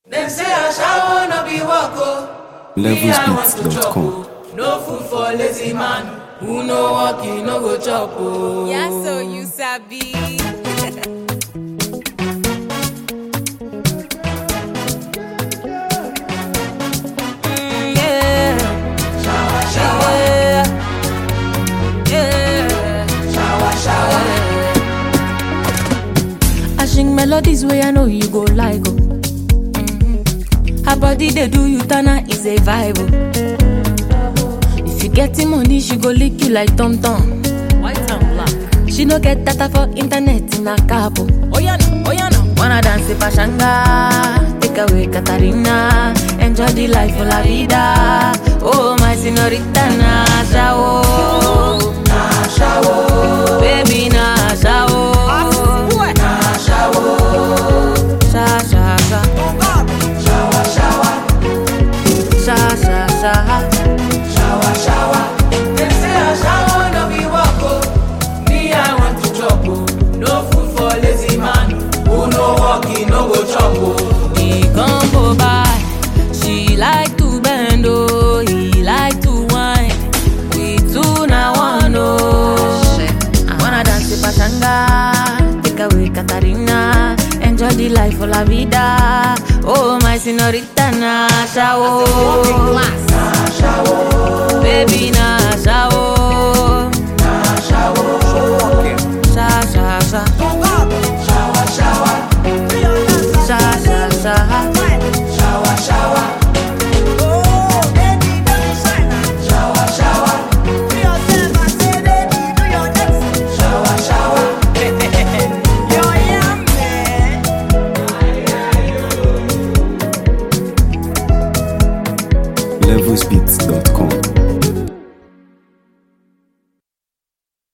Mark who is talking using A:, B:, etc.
A: Dem say ashawo no be work o. Me, I want to chop
B: Levelsbeats.com.
A: o. No food for lazy man. Who no work, he no go chop o.
C: Yeah, so you sabi. Mm, yeah. Yeah. Yeah.
D: I sing melodies where I know you go like oh. Mhm. Her body they do you tana is a vibe oh. If you getting money, she go lick you like Tom Tom.
C: White and black.
D: She no get data for internet in a capo.
C: Oh yeah, no. Oh yeah, no.
D: Wanna dance in Pashanga, take away Katarina, enjoy the life of la vida. Oh my señorita Nasha oh, Nasha oh, baby Nasha oh, Nasha oh, sha sha sha, sha sha sha.
A: Dem say ashawo no be work o. Me, I want to chop o. No food for lazy man. Who no work, he no go chop o.
D: He come go by. She like to bend, oh, he like to whine. We two na one, oh. Wanna dance with Pachanga, take away Katarina, enjoy the life of la vida. Oh, my señorita Nasha, oh. Baby Nasha, oh. Sha, sha, sha. Sha, sha, sha.
B: Levelsbeats.com.